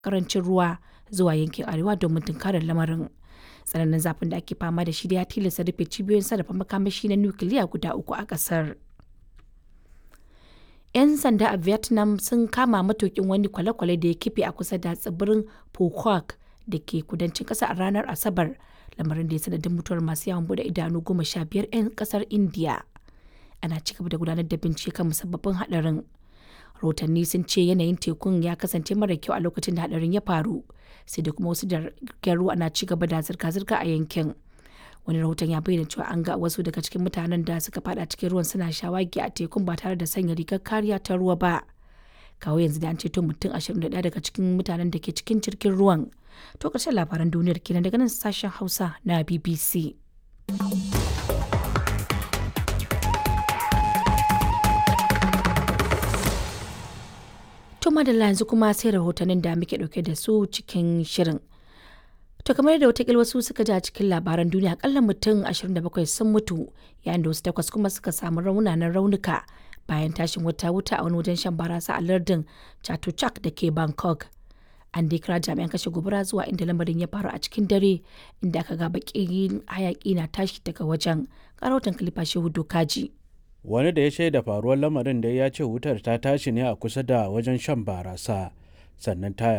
karancin ruwa zuwa yankin arewa domin tunkarar lamarin. Tsananin zafin da ake fama da shi da ya tilasta rufe cibiyoyin sarrafa makamashi na nukiliya guda uku a ƙasar. 'Yan sanda a Vietnam sun kama matukin wani kwale-kwale da ya kife a kusa da tsibirin Phuoc da ke kudancin ƙasar a ranar Asabar, lamarin da ya sanadin mutuwar masu yawon bude idanu goma sha biyar 'yan ƙasar Indiya. Ana ci gaba da gudanar da bincike kan musabbabin haɗarin. Rahotanni sun ce yanayin tekun ya kasance mara kyau a lokacin da haɗarin ya faru, sai da kuma wasu jiragen ruwa na ci gaba da zirga-zirga a yankin. wani rahoton ya bayyana cewa an ga wasu daga cikin mutanen da suka fada cikin ruwan suna shawagi a tekun ba tare da sanya rigar kariya ta ruwa ba kawo yanzu da an ceto mutum 21 daga cikin mutanen da ke cikin jirgin ruwan to ƙarshen labaran duniyar kenan daga nan sashen hausa na bbc to madalla yanzu kuma sai rahotannin da muke dauke da su cikin shirin To kamar da watakila wasu suka ji a cikin labaran duniya akalla mutum 27 sun mutu yayin da wasu takwas kuma suka samu raunanan raunuka bayan tashin wata wuta a wani wajen shan barasa a lardin Chatuchak da ke Bangkok. An dai kira jami'an kashe gobara zuwa inda lamarin ya faru a cikin dare inda aka ga bakin hayaki na tashi daga wajen. Karautan kalifa shehu dokaji. Wani da ya shaida faruwar lamarin da ya ce wutar ta tashi ne a kusa da wajen shan barasa sannan ta